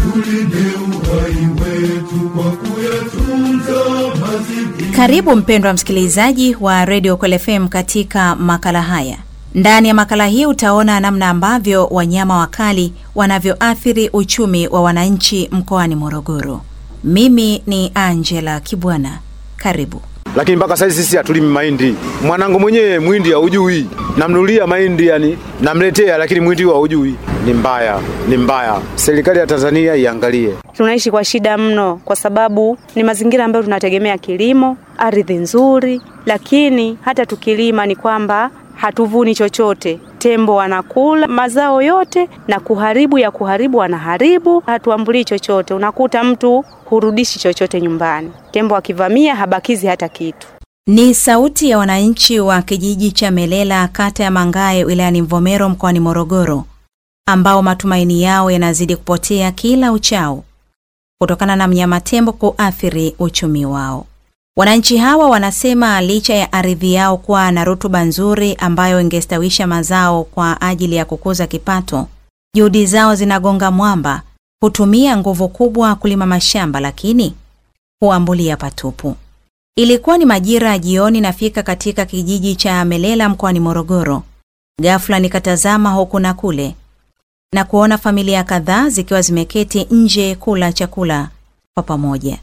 tulinde uhai wetu kwa kuyatunza mazingira. Karibu mpendwa msikilizaji wa Radio Kweli FM katika makala haya. Ndani ya makala hii utaona namna ambavyo wanyama wakali wanavyoathiri uchumi wa wananchi mkoani Morogoro. Mimi ni Angela Kibwana. Karibu. lakini mpaka sasa sisi hatulimi mahindi. Mwanangu mwenyewe mwindi haujui, namnulia mahindi yani namletea, lakini mwindi haujui. Ni mbaya, ni mbaya. Serikali ya Tanzania iangalie. Tunaishi kwa shida mno, kwa sababu ni mazingira ambayo tunategemea kilimo, ardhi nzuri, lakini hata tukilima ni kwamba hatuvuni chochote. Tembo wanakula mazao yote na kuharibu ya kuharibu, wanaharibu, hatuambulii chochote. Unakuta mtu hurudishi chochote nyumbani, tembo akivamia habakizi hata kitu. Ni sauti ya wananchi wa kijiji cha Melela, kata ya Mangae, wilayani Mvomero, mkoani Morogoro, ambao matumaini yao yanazidi kupotea kila uchao kutokana na mnyama tembo kuathiri uchumi wao. Wananchi hawa wanasema licha ya ardhi yao kuwa na rutuba nzuri ambayo ingestawisha mazao kwa ajili ya kukuza kipato, juhudi zao zinagonga mwamba, hutumia nguvu kubwa kulima mashamba, lakini huambulia patupu. Ilikuwa ni majira ya jioni, nafika katika kijiji cha Melela mkoani Morogoro. Ghafla nikatazama huku na kule na kuona familia kadhaa zikiwa zimeketi nje kula chakula kwa pamoja.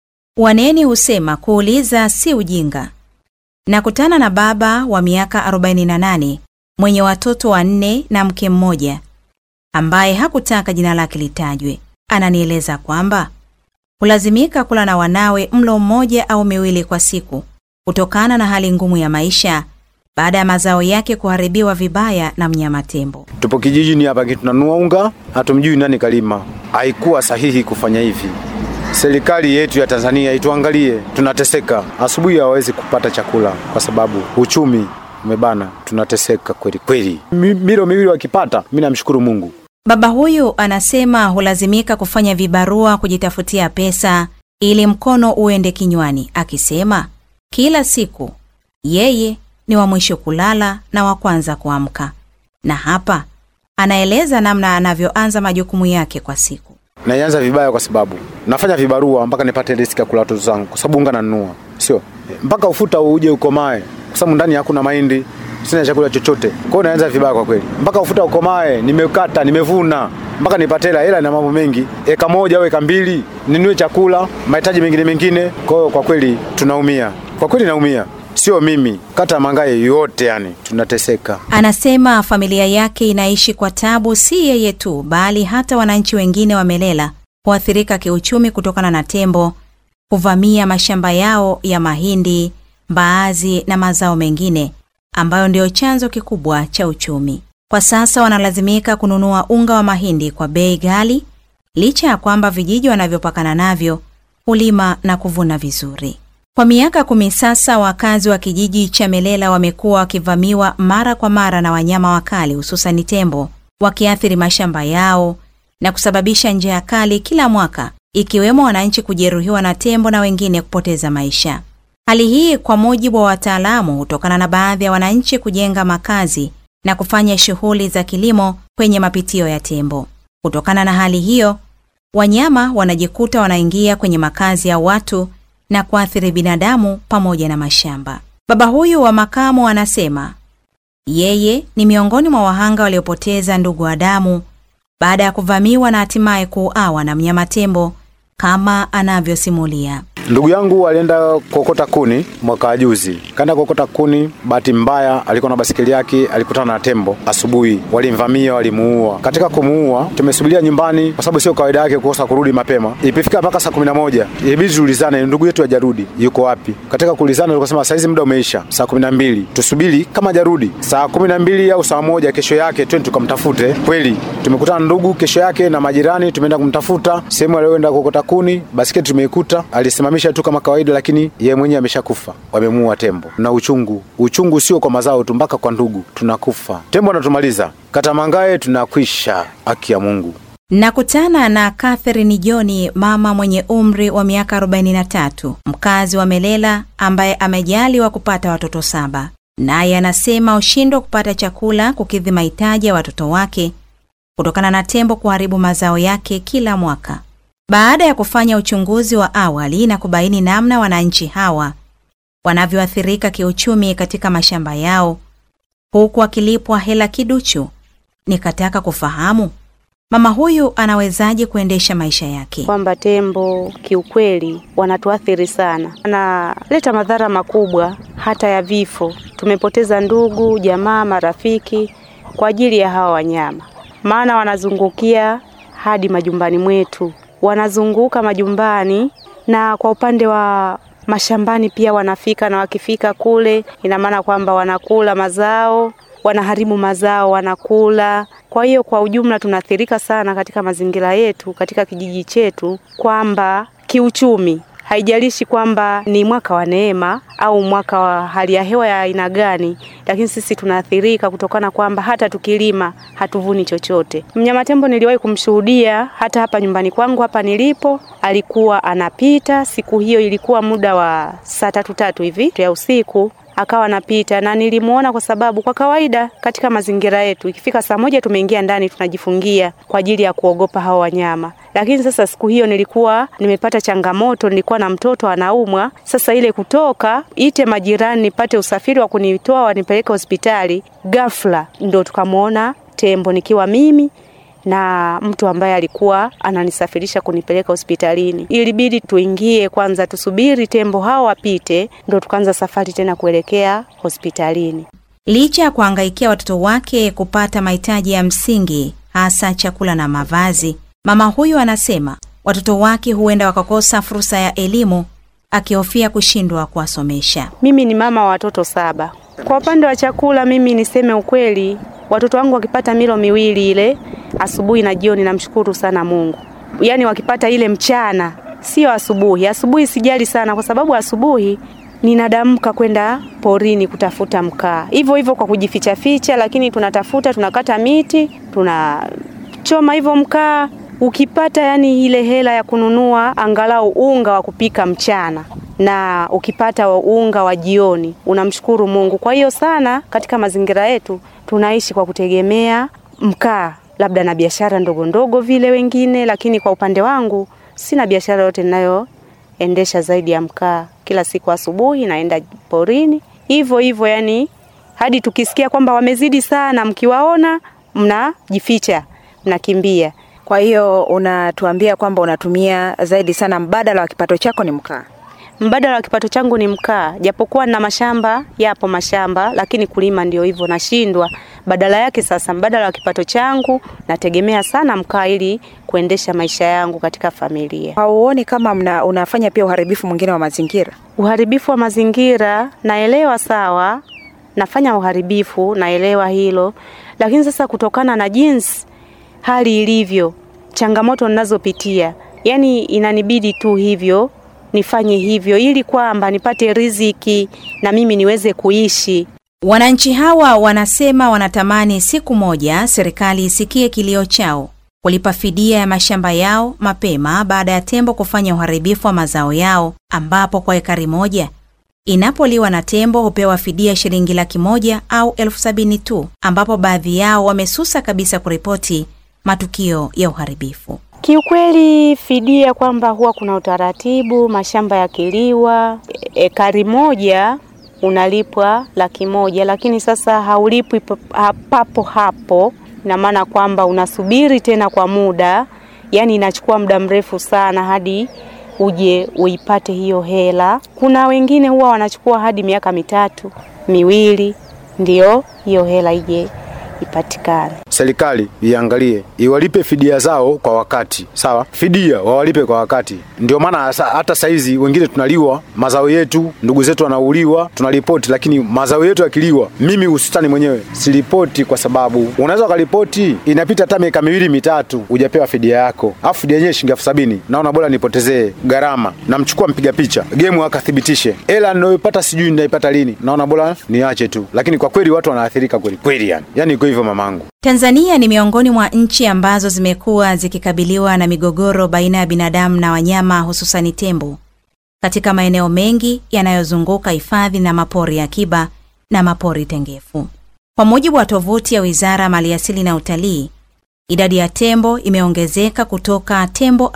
Waneni husema kuuliza si ujinga. Nakutana na baba wa miaka 48 mwenye watoto wanne na mke mmoja ambaye hakutaka jina lake litajwe. Ananieleza kwamba hulazimika kula na wanawe mlo mmoja au miwili kwa siku kutokana na hali ngumu ya maisha baada ya mazao yake kuharibiwa vibaya na mnyama tembo. Tupo kijijini hapa, lakini tunanunua unga, hatumjui nani kalima. Haikuwa sahihi kufanya hivi. Serikali yetu ya Tanzania ituangalie, tunateseka. Asubuhi hawawezi kupata chakula kwa sababu uchumi umebana, tunateseka kweli kweli. Mi- Milo miwili wakipata, mi namshukuru Mungu. Baba huyu anasema hulazimika kufanya vibarua kujitafutia pesa ili mkono uende kinywani, akisema kila siku yeye ni wa mwisho kulala na wa kwanza kuamka. Na hapa anaeleza namna anavyoanza majukumu yake kwa siku. Naianza vibaya kwa sababu nafanya vibarua mpaka nipate riziki ya kula watoto zangu, kwa sababu unga nanunua, sio mpaka ufuta uje ukomae, kwa sababu ndani hakuna mahindi, sina chakula chochote. Kwa hiyo naanza vibaya kwa kweli, mpaka ufuta ukomae, nimekata, nimevuna mpaka nipate hela. Hela na mambo mengi, eka moja au eka mbili, ninunue chakula, mahitaji mengine mengine. Kwa hiyo kwa kweli tunaumia, kwa kweli naumia, sio mimi, kata Mangae yote, yani tunateseka. Anasema familia yake inaishi kwa tabu, si yeye tu, bali hata wananchi wengine wa Melela huathirika kiuchumi kutokana na tembo kuvamia mashamba yao ya mahindi, mbaazi na mazao mengine ambayo ndio chanzo kikubwa cha uchumi. Kwa sasa wanalazimika kununua unga wa mahindi kwa bei ghali, licha ya kwamba vijiji wanavyopakana navyo hulima na kuvuna vizuri. Kwa miaka kumi sasa, wakazi wa kijiji cha Melela wamekuwa wakivamiwa mara kwa mara na wanyama wakali, hususani tembo, wakiathiri mashamba yao na kusababisha njaa kali kila mwaka, ikiwemo wananchi kujeruhiwa na tembo na wengine kupoteza maisha. Hali hii kwa mujibu wa wataalamu hutokana na baadhi ya wananchi kujenga makazi na kufanya shughuli za kilimo kwenye mapitio ya tembo. Kutokana na hali hiyo, wanyama wanajikuta wanaingia kwenye makazi ya watu na kuathiri binadamu pamoja na mashamba. Baba huyu wa makamo anasema yeye ni miongoni mwa wahanga waliopoteza ndugu wa damu baada ya kuvamiwa na hatimaye kuuawa na mnyama tembo kama anavyosimulia. Ndugu yangu alienda kokota kuni mwaka wa juzi, kaenda kokota kuni. Bahati mbaya alikuwa na basikeli yake, alikutana na tembo asubuhi, walimvamia, walimuua. Katika kumuua, tumesubiria nyumbani kwa sababu sio kawaida yake kukosa kurudi mapema. Ilipofika mpaka saa kumi na moja ilibidi tuulizane, ndugu yetu hajarudi, yuko wapi? Katika kuulizana tukasema saizi muda umeisha, saa kumi na mbili tusubiri, kama hajarudi saa kumi na mbili au saa moja kesho yake twende tukamtafute. Kweli tumekutana na ndugu kesho yake na majirani, tumeenda kumtafuta sehemu aliyoenda kokota kuni, basikeli tumeikuta, alisimamisha tu kama kawaida, lakini yeye mwenyewe ameshakufa. Wamemuua tembo. Na uchungu, uchungu sio kwa mazao tu, mpaka kwa ndugu tunakufa. Tembo anatumaliza. Kata Mangae tunakwisha, haki ya Mungu. Nakutana na Catherine Joni, mama mwenye umri wa miaka 43, mkazi wa Melela ambaye amejaliwa kupata watoto saba. Naye anasema ushindwa kupata chakula kukidhi mahitaji ya watoto wake kutokana na tembo kuharibu mazao yake kila mwaka. Baada ya kufanya uchunguzi wa awali na kubaini namna wananchi hawa wanavyoathirika kiuchumi katika mashamba yao huku akilipwa hela kiduchu, nikataka kufahamu mama huyu anawezaje kuendesha maisha yake. kwamba tembo kiukweli wanatuathiri sana, wanaleta madhara makubwa hata ya vifo. Tumepoteza ndugu, jamaa, marafiki kwa ajili ya hawa wanyama, maana wanazungukia hadi majumbani mwetu, wanazunguka majumbani, na kwa upande wa mashambani pia wanafika, na wakifika kule, ina maana kwamba wanakula mazao wanaharibu mazao, wanakula. Kwa hiyo kwa ujumla tunaathirika sana katika mazingira yetu, katika kijiji chetu, kwamba kiuchumi, haijalishi kwamba ni mwaka wa neema au mwaka wa hali ya hewa ya aina gani, lakini sisi tunaathirika kutokana kwamba hata tukilima hatuvuni chochote. Mnyama tembo niliwahi kumshuhudia hata hapa nyumbani kwangu hapa nilipo, alikuwa anapita. Siku hiyo ilikuwa muda wa saa tatu tatu hivi ya usiku akawa anapita na nilimuona, kwa sababu kwa kawaida katika mazingira yetu ikifika saa moja tumeingia ndani tunajifungia kwa ajili ya kuogopa hao wanyama. Lakini sasa siku hiyo nilikuwa nimepata changamoto, nilikuwa na mtoto anaumwa. Sasa ile kutoka ite majirani nipate usafiri wa kunitoa wanipeleke hospitali, ghafla ndo tukamwona tembo nikiwa mimi na mtu ambaye alikuwa ananisafirisha kunipeleka hospitalini. Ilibidi tuingie kwanza, tusubiri tembo hao wapite, ndo tukaanza safari tena kuelekea hospitalini. Licha ya kuhangaikia watoto wake kupata mahitaji ya msingi, hasa chakula na mavazi, mama huyu anasema watoto wake huenda wakakosa fursa ya elimu, akihofia kushindwa kuwasomesha. Mimi ni mama wa watoto saba. Kwa upande wa chakula, mimi niseme ukweli, watoto wangu wakipata milo miwili ile asubuhi na jioni, namshukuru sana Mungu. Yaani wakipata ile mchana, sio asubuhi. Asubuhi sijali sana, kwa sababu asubuhi ninadamka kwenda porini kutafuta mkaa, hivyo hivyo kwa kujificha ficha, lakini tunatafuta, tunakata miti, tunachoma hivyo mkaa. Ukipata yani ile hela ya kununua angalau unga wa kupika mchana na ukipata unga wa jioni, unamshukuru Mungu. Kwa hiyo sana katika mazingira yetu tunaishi kwa kutegemea mkaa, labda na biashara ndogo ndogo vile wengine, lakini kwa upande wangu sina biashara yote ninayoendesha zaidi ya mkaa. Kila siku asubuhi naenda porini hivyo hivyo, yani hadi tukisikia kwamba wamezidi sana, mkiwaona mnajificha, mnakimbia. Kwa hiyo unatuambia kwamba unatumia zaidi sana, mbadala wa kipato chako ni mkaa. Mbadala wa kipato changu ni mkaa, japokuwa na mashamba, yapo mashamba, lakini kulima ndio hivyo nashindwa. Badala yake sasa, mbadala wa kipato changu nategemea sana mkaa ili kuendesha maisha yangu katika familia. Hauoni kama mna, unafanya pia uharibifu mwingine wa mazingira? Uharibifu wa mazingira naelewa, sawa, nafanya uharibifu, naelewa hilo, lakini sasa kutokana na jinsi hali ilivyo, changamoto ninazopitia, yani inanibidi tu hivyo nifanye hivyo ili kwamba nipate riziki na mimi niweze kuishi. Wananchi hawa wanasema wanatamani siku moja serikali isikie kilio chao, kulipa fidia ya mashamba yao mapema baada ya tembo kufanya uharibifu wa mazao yao, ambapo kwa ekari moja inapoliwa na tembo hupewa fidia shilingi laki moja au elfu sabini tu, ambapo baadhi yao wamesusa kabisa kuripoti matukio ya uharibifu. Kiukweli fidia kwamba huwa kuna utaratibu, mashamba yakiliwa ekari moja unalipwa laki moja, lakini sasa haulipwi papo hapo. Ina maana kwamba unasubiri tena kwa muda, yani inachukua muda mrefu sana hadi uje uipate hiyo hela. Kuna wengine huwa wanachukua hadi miaka mitatu miwili, ndio hiyo hela ije ipatikane. Serikali iangalie iwalipe fidia zao kwa wakati, sawa. Fidia wawalipe kwa wakati, ndio maana hata saizi wengine tunaliwa mazao yetu, ndugu zetu wanauliwa, tunaripoti, lakini mazao yetu yakiliwa, mimi hususani mwenyewe siripoti, kwa sababu unaweza ukaripoti, inapita hata miaka miwili mitatu hujapewa fidia yako, afu fidia yenyewe shilingi elfu sabini. Naona bora nipotezee gharama, namchukua mpiga picha gemu akathibitishe, hela ninayoipata sijui ninaipata lini, naona bora niache tu, lakini kwa kweli watu wanaathirika kweli kweli, yani yani iko hivyo mamangu. Tanzania ni miongoni mwa nchi ambazo zimekuwa zikikabiliwa na migogoro baina ya binadamu na wanyama hususani tembo katika maeneo mengi yanayozunguka hifadhi na mapori ya akiba na mapori tengefu. Kwa mujibu wa tovuti ya Wizara ya Maliasili na Utalii, idadi ya tembo imeongezeka kutoka tembo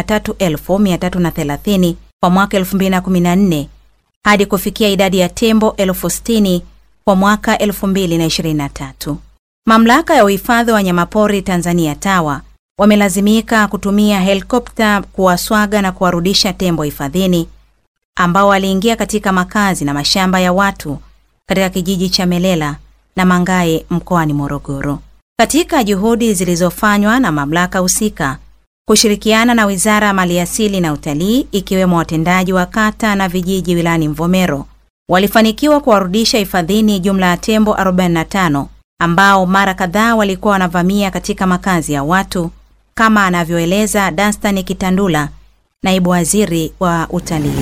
43330 kwa mwaka 2014 hadi kufikia idadi ya tembo 60,000 kwa mwaka 2023. Mamlaka ya uhifadhi wa wanyamapori Tanzania TAWA wamelazimika kutumia helikopta kuwaswaga na kuwarudisha tembo hifadhini ambao waliingia katika makazi na mashamba ya watu katika kijiji cha Melela na Mangae mkoani Morogoro. Katika juhudi zilizofanywa na mamlaka husika kushirikiana na Wizara ya Maliasili na Utalii ikiwemo watendaji wa kata na vijiji wilayani Mvomero walifanikiwa kuwarudisha hifadhini jumla ya tembo 45 ambao mara kadhaa walikuwa wanavamia katika makazi ya watu kama anavyoeleza Danstan Kitandula, naibu waziri wa utalii.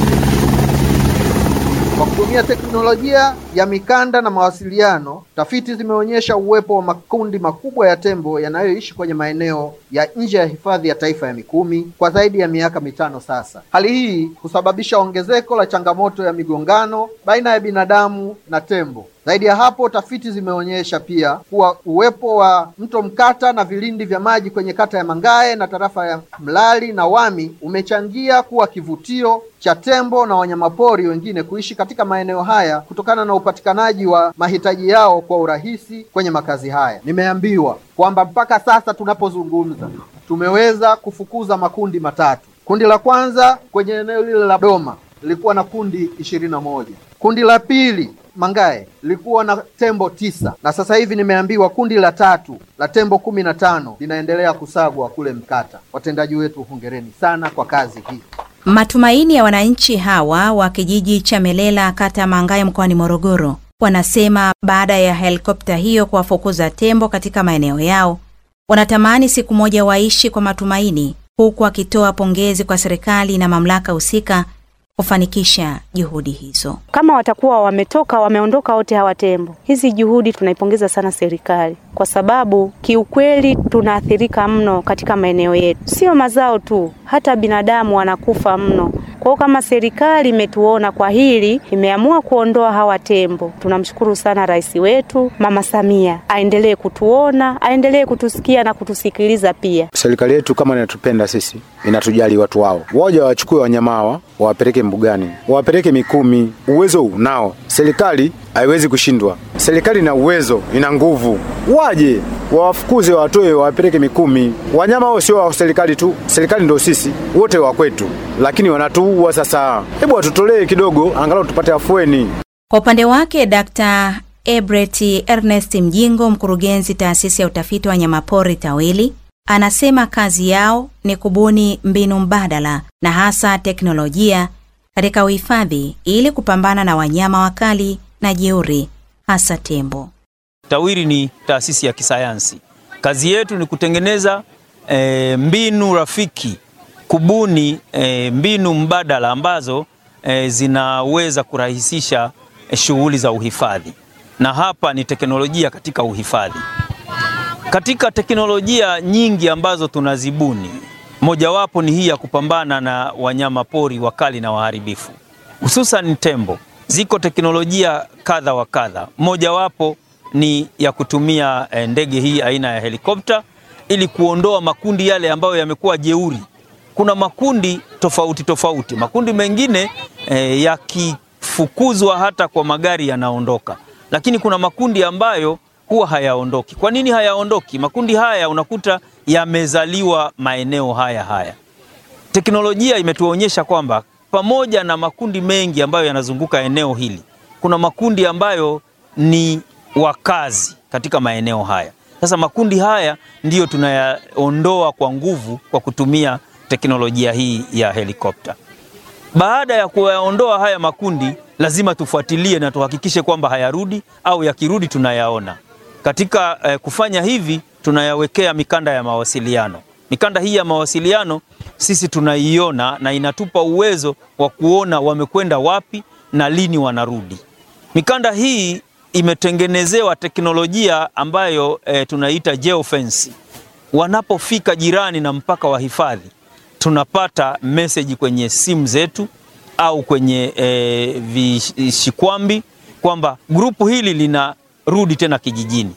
Kwa kutumia teknolojia ya mikanda na mawasiliano, tafiti zimeonyesha uwepo wa makundi makubwa ya tembo yanayoishi kwenye maeneo ya nje ya hifadhi ya taifa ya Mikumi kwa zaidi ya miaka mitano sasa. Hali hii husababisha ongezeko la changamoto ya migongano baina ya binadamu na tembo. Zaidi ya hapo, tafiti zimeonyesha pia kuwa uwepo wa mto Mkata na vilindi vya maji kwenye kata ya Mangae na tarafa ya Mlali na Wami umechangia kuwa kivutio cha tembo na wanyamapori wengine kuishi katika maeneo haya kutokana na upatikanaji wa mahitaji yao kwa urahisi kwenye makazi haya. Nimeambiwa kwamba mpaka sasa tunapozungumza tumeweza kufukuza makundi matatu. Kundi la kwanza kwenye eneo lile la Doma lilikuwa na kundi ishirini na moja. Kundi la pili Mangae lilikuwa na tembo tisa na sasa hivi nimeambiwa kundi la tatu la tembo kumi na tano linaendelea kusagwa kule Mkata. Watendaji wetu, hongereni sana kwa kazi hii. Matumaini ya wananchi hawa wa kijiji cha Melela kata ya Mangae mkoani Morogoro wanasema baada ya helikopta hiyo kuwafukuza tembo katika maeneo yao, wanatamani siku moja waishi kwa matumaini, huku akitoa pongezi kwa serikali na mamlaka husika kufanikisha juhudi hizo. Kama watakuwa wametoka wameondoka wote hawa tembo, hizi juhudi tunaipongeza sana serikali, kwa sababu kiukweli tunaathirika mno katika maeneo yetu, sio mazao tu, hata binadamu wanakufa mno. Kwa hiyo kama serikali imetuona kwa hili, imeamua kuondoa hawa tembo, tunamshukuru sana rais wetu Mama Samia, aendelee kutuona, aendelee kutusikia na kutusikiliza pia. Serikali yetu kama inatupenda sisi, inatujali watu wao, waja wachukue wanyama hawa wawapeleke mbugani, wawapeleke Mikumi. Uwezo unao, serikali haiwezi kushindwa. Serikali ina uwezo, ina nguvu, waje wawafukuze, watoe, wawapeleke Mikumi. Wanyama hao sio wa serikali tu, serikali ndio sisi wote wa kwetu, lakini wanatuua sasa. Hebu watutolee kidogo, angalau tupate afueni. Kwa upande wake Dr. Ebret Ernest Mjingo, mkurugenzi taasisi ya utafiti wa wanyamapori TAWIRI, anasema kazi yao ni kubuni mbinu mbadala na hasa teknolojia katika uhifadhi ili kupambana na wanyama wakali na jeuri, hasa tembo. TAWIRI ni taasisi ya kisayansi. Kazi yetu ni kutengeneza e, mbinu rafiki, kubuni e, mbinu mbadala ambazo e, zinaweza kurahisisha e, shughuli za uhifadhi, na hapa ni teknolojia katika uhifadhi. Katika teknolojia nyingi ambazo tunazibuni, mojawapo ni hii ya kupambana na wanyama pori wakali na waharibifu, hususan tembo. Ziko teknolojia kadha wa kadha, mojawapo ni ya kutumia eh, ndege hii aina ya helikopta ili kuondoa makundi yale ambayo yamekuwa jeuri. Kuna makundi tofauti tofauti, makundi mengine eh, yakifukuzwa hata kwa magari yanaondoka, lakini kuna makundi ambayo huwa hayaondoki. Kwa nini hayaondoki? Makundi haya unakuta yamezaliwa maeneo haya haya. Teknolojia imetuonyesha kwamba pamoja na makundi mengi ambayo yanazunguka eneo hili, kuna makundi ambayo ni wakazi katika maeneo haya. Sasa makundi haya ndiyo tunayaondoa kwa nguvu kwa kutumia teknolojia hii ya helikopta. Baada ya kuyaondoa haya makundi, lazima tufuatilie na tuhakikishe kwamba hayarudi au yakirudi tunayaona. Katika eh, kufanya hivi tunayawekea mikanda ya mawasiliano. Mikanda hii ya mawasiliano sisi tunaiona na inatupa uwezo wa kuona wamekwenda wapi na lini wanarudi. Mikanda hii imetengenezewa teknolojia ambayo eh, tunaita geofence. Wanapofika jirani na mpaka wa hifadhi, tunapata meseji kwenye simu zetu au kwenye eh, vishikwambi kwamba grupu hili linarudi tena kijijini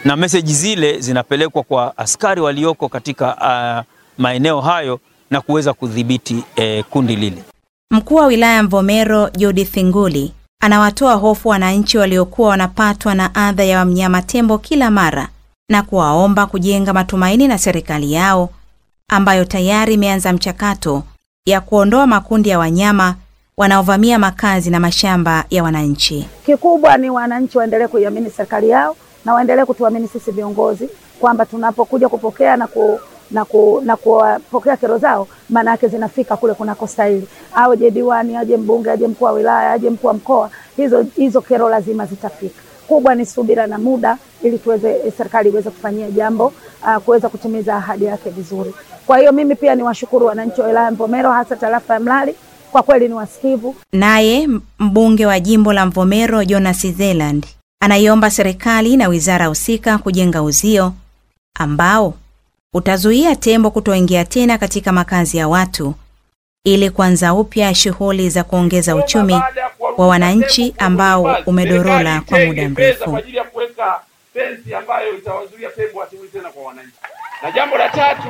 na meseji zile zinapelekwa kwa askari walioko katika uh, maeneo hayo na kuweza kudhibiti eh, kundi lile. Mkuu wa wilaya Mvomero Judith Nguli anawatoa hofu wananchi waliokuwa wanapatwa na adha ya mnyama tembo kila mara na kuwaomba kujenga matumaini na serikali yao ambayo tayari imeanza mchakato ya kuondoa makundi ya wanyama wanaovamia makazi na mashamba ya wananchi. Kikubwa ni wananchi waendelee kuiamini serikali yao na waendelee kutuamini sisi viongozi kwamba tunapokuja kupokea na ku, na ku, na kuwapokea kero zao, maana yake zinafika kule kunakostahili. Aje diwani, aje mbunge, aje mkuu wa wilaya, aje mkuu wa mkoa, hizo hizo kero lazima zitafika. Kubwa ni subira na muda, ili tuweze serikali iweze kufanyia jambo uh, kuweza kutimiza ahadi yake vizuri. Kwa hiyo mimi pia niwashukuru wananchi wa wilaya Mvomero, hasa tarafa ya Mlali, kwa kweli ni wasikivu. Naye mbunge wa jimbo la Mvomero Jonas Zeland anaiomba serikali na wizara husika kujenga uzio ambao utazuia tembo kutoingia tena katika makazi ya watu ili kuanza upya shughuli za kuongeza uchumi wa wananchi ambao umedorola kwa muda mrefu. kwa ajili ya kuweka fensi ambayo itawazuia tembo wasirudi tena kwa wananchi. Na jambo la tatu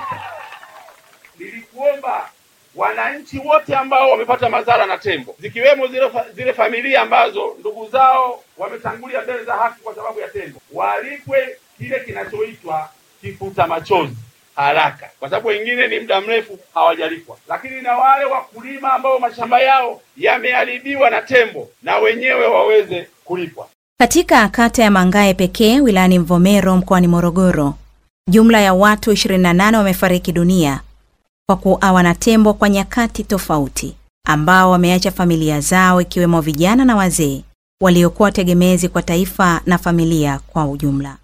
nilikuomba wananchi wote ambao wamepata madhara na tembo, zikiwemo zile, fa zile familia ambazo ndugu zao wametangulia mbele za haki kwa sababu ya tembo, walipwe kile kinachoitwa kifuta machozi haraka, kwa sababu wengine ni muda mrefu hawajalipwa. Lakini na wale wakulima ambao mashamba yao yameharibiwa na tembo, na wenyewe waweze kulipwa. Katika kata ya Mangae pekee wilayani Mvomero mkoani Morogoro, jumla ya watu 28 wamefariki dunia kwa kuawa na tembo kwa nyakati tofauti, ambao wameacha familia zao ikiwemo vijana na wazee waliokuwa tegemezi kwa taifa na familia kwa ujumla.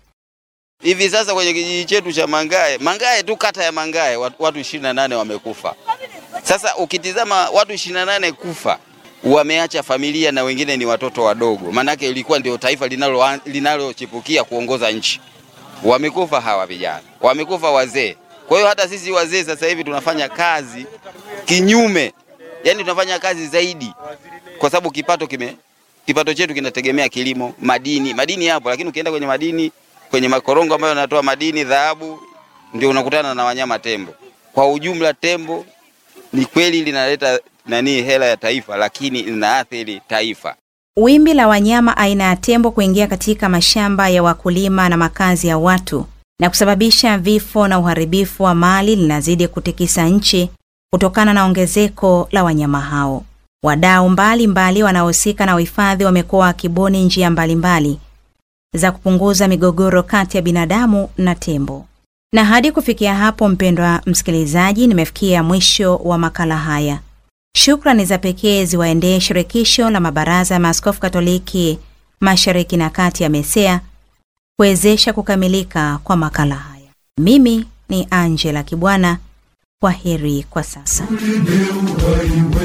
Hivi sasa kwenye kijiji chetu cha Mangae, Mangae tu kata ya Mangae watu ishirini na nane wamekufa. Sasa ukitizama watu ishirini na nane kufa, wameacha familia na wengine ni watoto wadogo, maanake ilikuwa ndio taifa linalochipukia linalo kuongoza nchi. Wamekufa hawa vijana, wamekufa wazee. Kwa hiyo hata sisi wazee sasa hivi tunafanya kazi kinyume, yani tunafanya kazi zaidi, kwa sababu kipato kime kipato chetu kinategemea kilimo, madini. Madini yapo, lakini ukienda kwenye madini kwenye makorongo ambayo yanatoa madini, dhahabu, ndio unakutana na wanyama tembo. Kwa ujumla, tembo ni kweli linaleta nani hela ya taifa, lakini linaathiri taifa. Wimbi la wanyama aina ya tembo kuingia katika mashamba ya wakulima na makazi ya watu na kusababisha vifo na uharibifu wa mali linazidi kutikisa nchi kutokana na ongezeko la wanyama hao. Wadau mbalimbali wanaohusika na uhifadhi wamekuwa wakibuni njia mbalimbali za kupunguza migogoro kati ya binadamu na tembo. Na hadi kufikia hapo, mpendwa msikilizaji, nimefikia mwisho wa makala haya. Shukrani za pekee ziwaendee shirikisho la mabaraza ya maaskofu Katoliki Mashariki na Kati ya MESEA kuwezesha kukamilika kwa makala haya. Mimi ni Angela Kibwana. Kwa heri kwa sasa. Ulinde uhai